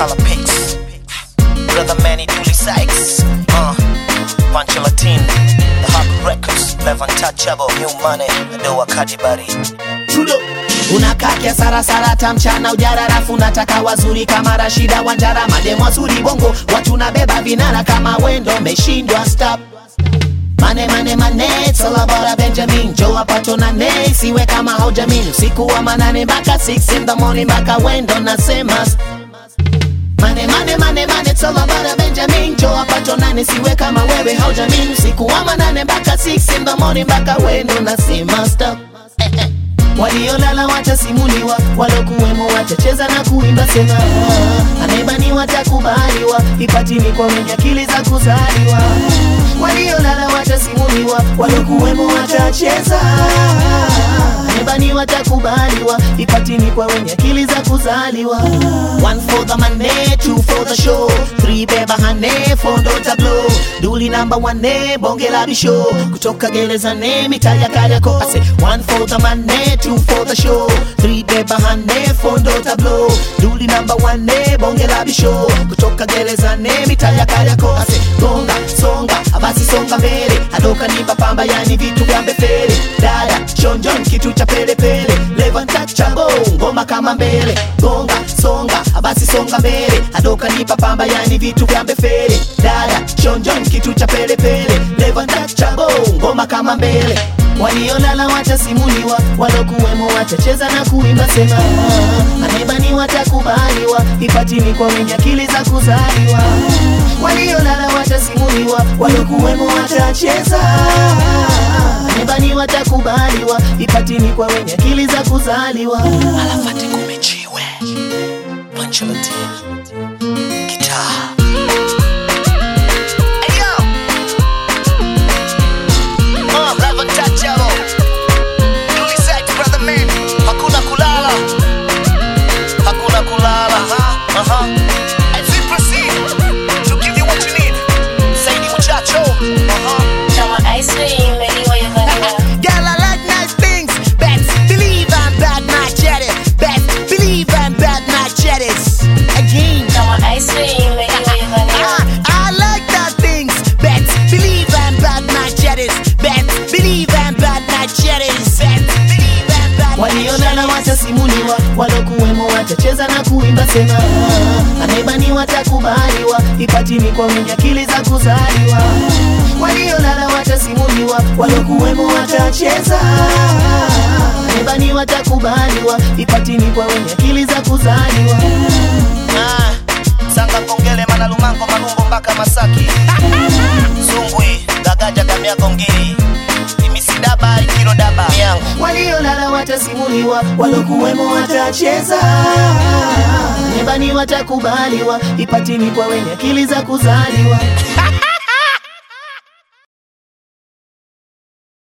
Color Picks, Brother Manny Dooley Sykes, uh, Pancho Latin, The Hub Records, Levan Touchable, New Money, Adoa Kadibari. Tudo unakakia sarasara tamchana ujara rafu nataka wazuri kama Rashida Wanjara mademo wazuri bongo watu nabeba vinara kama wendo meshindwa stop Mane mane mane it's all about a Benjamin Joe apato na ne siwe kama haujamin usiku wa manane mpaka 6 in the morning mpaka wendo nasema Mane mane mane mane it's all about a Benjamin Joe apato nane siwe kama wewe haujamin usiku wa manane mpaka 6 in the morning mpaka wendo nasema stop waliolala watasimuliwa, walokuwemo watacheza na kuimba sema, anayebaniwa watakubaliwa, ipatini kwa wenye akili za kuzaliwa. Waliolala watasimuliwa, walokuwemo watacheza, anayebaniwa watakubaliwa, ipatini kwa wenye akili za kuzaliwa. One for the money, two for the show, three beba hane, four ndo tableau, duli number one, bonge la bisho, kutoka gerezani mitaa ya Kariakoo. I say one for the money, two for the show, three beba hane, four ndo tableau, duli number one, bonge la bisho, kutoka gerezani mitaa ya Kariakoo. I say gonga, songa, basi songa mbele, adoka nipa pamba, yani vitu vya mbefele, dada shonjon, kitu cha pele pele, levanta chabo, ngoma kama mbele, gonga, songa, basi songa mbele, adoka nipa pamba, yani vitu vya mbefele, dada shonjon, kitu cha pele pele, levanta chabo, ngoma kama mbele waliolala watasimuliwa, walokuwemo watacheza na kuimba sema, anayebani watakubaliwa, ipatini kwa wenye akili za kuzaliwa. Waliolala watasimuliwa, walokuwemo watacheza, anayebani watakubaliwa, ipatini kwa wenye akili za kuzaliwa. Alafati kumechiwe, Pancho Latin, Guitar. Hey, yo! Uh, Levan Touchable, Dooley Sykes, Brother Manny, hakuna kulala, hakuna kulala. Uh-huh, uh-huh. As we proceed to give you what you need, Saidi Muchacho. Uh-huh. Kama ice cream iliyowekwa Girl, I like nice things. Best believe I'm bad, my jetty. Best believe I'm bad, my jetties. Again. kama ice cream iliyowekwa I, I like that things. Best believe I'm bad, my jetties. Best believe I'm bad, my jetties. Best believe I'm bad, my waliolala watasimuliwa, walokuwemo watacheza na kuimba sema, anayebani watakubaliwa, ipatini kwa wenye akili za kuzaliwa. Waliolala watasimuliwa, walokuwemo watacheza, anayebani watakubaliwa, ipatini kwa wenye akili za kuzaliwa. Ah, sanga kongele manalumango malumbo mpaka masaki zungwi gagaja gamiago ngiri imisidaba ikiro daba miangu waliolala watasimuliwa, walokuwemo watacheza, nebani watakubaliwa, ipatini kwa wenye akili za kuzaliwa.